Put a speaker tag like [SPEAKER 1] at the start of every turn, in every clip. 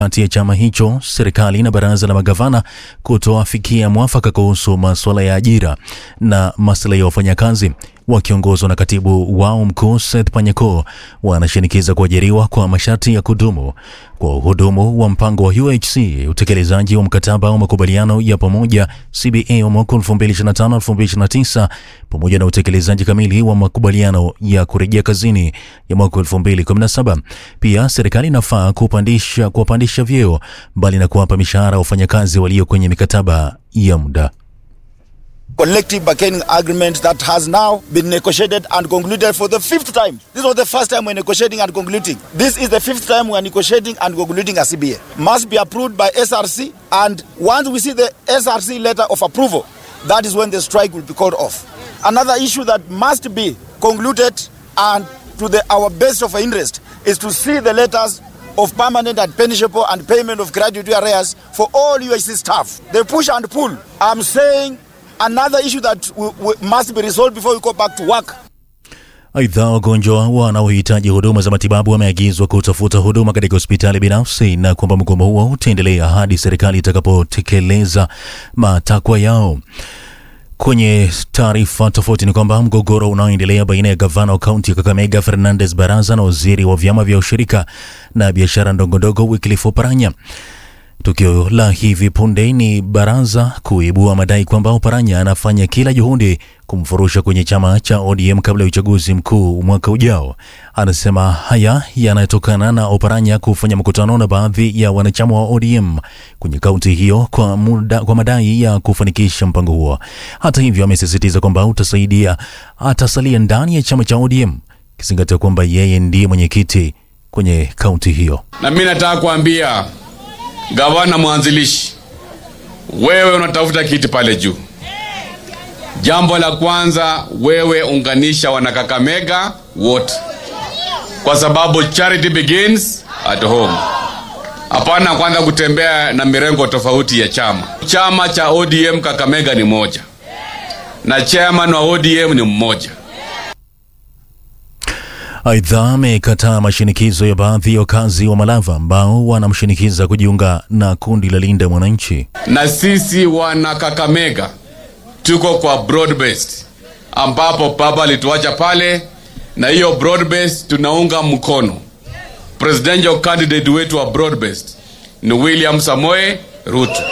[SPEAKER 1] kati ya chama hicho, serikali na baraza la magavana kutoafikia mwafaka kuhusu masuala ya ajira na maslahi ya wafanyakazi. Wakiongozwa na katibu wao mkuu Seth Panyako, wanashinikiza kuajiriwa kwa masharti ya kudumu kwa uhudumu wa mpango wa UHC, utekelezaji wa mkataba wa makubaliano ya pamoja CBA wa mwaka 2025-2029 pamoja na utekelezaji kamili wa makubaliano ya kurejea kazini ya mwaka 2017. Pia serikali inafaa kupandisha kuwapandisha vyeo mbali na kuwapa mishahara wafanyakazi walio kwenye mikataba ya muda.
[SPEAKER 2] collective bargaining agreement that has now been negotiated and concluded for the fifth time. This was the first time we're negotiating and concluding. This is the fifth time we're negotiating and concluding a CBA. Must be approved by SRC, and once we see the SRC letter of approval, that is when the strike will be called off. Another issue that must be concluded and to the, our best of interest is to see the letters of permanent and pensionable and payment of gratuity arrears for all UIC staff. The push and pull. I'm saying another issue that we, we must be resolved before we go back to work.
[SPEAKER 1] Aidha, wagonjwa wanaohitaji huduma za matibabu wameagizwa kutafuta huduma katika hospitali binafsi na kwamba mgomo huo utaendelea hadi serikali itakapotekeleza matakwa yao. Kwenye taarifa tofauti ni kwamba mgogoro unaoendelea baina ya gavana wa kaunti ya Kakamega Fernandes Baraza na waziri wa vyama vya ushirika na biashara ndogondogo Wycliffe Oparanya Tukio la hivi punde ni Baraza kuibua madai kwamba Oparanya anafanya kila juhudi kumfurusha kwenye chama cha ODM kabla ya uchaguzi mkuu mwaka ujao. Anasema haya yanatokana na Oparanya kufanya mkutano na baadhi ya wanachama wa ODM kwenye kaunti hiyo kwa, muda, kwa madai ya kufanikisha mpango huo. Hata hivyo, amesisitiza kwamba utasaidia atasalia ndani ya chama cha ODM kizingatia kwamba yeye ndiye mwenyekiti kwenye kaunti hiyo.
[SPEAKER 3] Na mimi nataka kuambia gavana mwanzilishi, wewe unatafuta kiti pale juu. Jambo la kwanza, wewe unganisha wanakakamega wote, kwa sababu charity begins at home. Hapana kwanza kutembea na mirengo tofauti ya chama. Chama cha ODM Kakamega ni moja na chairman wa ODM ni mmoja.
[SPEAKER 1] Aidha, amekataa mashinikizo ya baadhi ya wakazi wa Malava ambao wanamshinikiza kujiunga na kundi la Linda Mwananchi.
[SPEAKER 3] Na sisi wana Kakamega tuko kwa broad based, ambapo baba alituacha pale, na hiyo broad based tunaunga mkono. Presidential candidate wetu wa broad based ni William Samoe Ruto.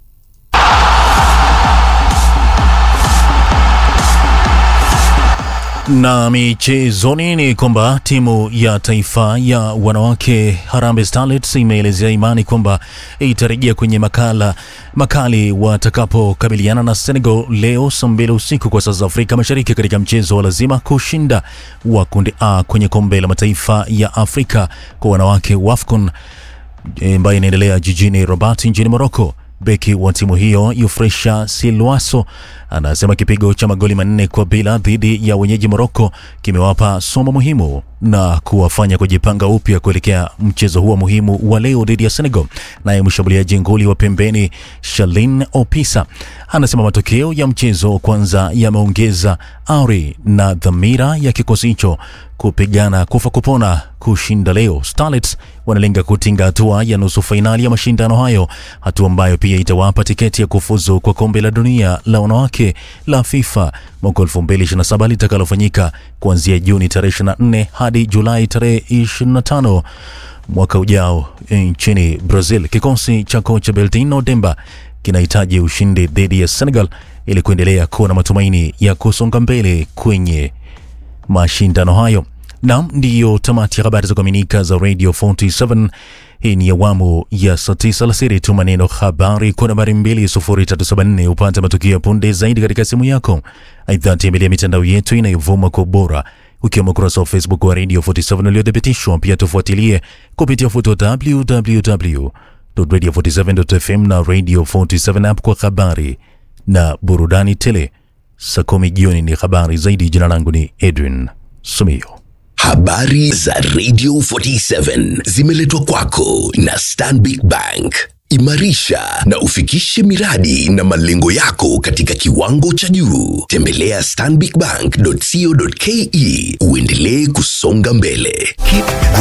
[SPEAKER 1] Na michezoni ni kwamba timu ya taifa ya wanawake Harambee Starlets imeelezea imani kwamba itarejea kwenye makala makali watakapokabiliana na Senegal leo saa mbili usiku kwa saa za Afrika Mashariki katika mchezo wa lazima kushinda wa kundi A kwenye kombe la mataifa ya Afrika kwa wanawake WAFCON ambayo inaendelea jijini Rabat nchini Morocco. Beki wa timu hiyo Yufresha Silwaso anasema kipigo cha magoli manne kwa bila dhidi ya wenyeji Moroko kimewapa somo muhimu na kuwafanya kujipanga upya kuelekea mchezo huo muhimu wa leo dhidi ya Senegal. Naye mshambuliaji nguli wa pembeni Shalin Opisa anasema matokeo ya mchezo kwanza yameongeza ari na dhamira ya kikosi hicho kupigana kufa kupona kushinda leo. Starlets wanalenga kutinga hatua ya nusu fainali ya mashindano hayo, hatua ambayo pia itawapa tiketi ya kufuzu kwa kombe la dunia la wanawake la FIFA mwaka 2027 litakalofanyika kuanzia Juni tarehe 24 hadi Julai tarehe 25 mwaka ujao nchini Brazil. Kikosi cha kocha Beltino Demba kinahitaji ushindi dhidi ya Senegal ili kuendelea kuwa na matumaini ya kusonga mbele kwenye mashindano hayo. Nam, ndiyo tamati ya habari za kuaminika za Radio 47. Hii ni awamu ya saa tisa alasiri. Tuma neno habari kwa nambari 20374 upate matukio ya punde zaidi katika simu yako. Aidha, tembelea mitandao yetu inayovuma kwa ubora ukiwemo ukurasa wa Facebook wa Radio 47 uliothibitishwa. Pia tufuatilie kupitia futo www.radio47.fm na Radio 47 app kwa habari na burudani tele. Saa kumi jioni ni habari zaidi. Jina langu ni Edwin Sumio.
[SPEAKER 4] Habari za Radio 47 zimeletwa kwako na Stanbic Bank. Imarisha na ufikishe miradi na malengo yako katika kiwango cha juu. Tembelea stanbicbank.co.ke uendelee kusonga mbele. Keep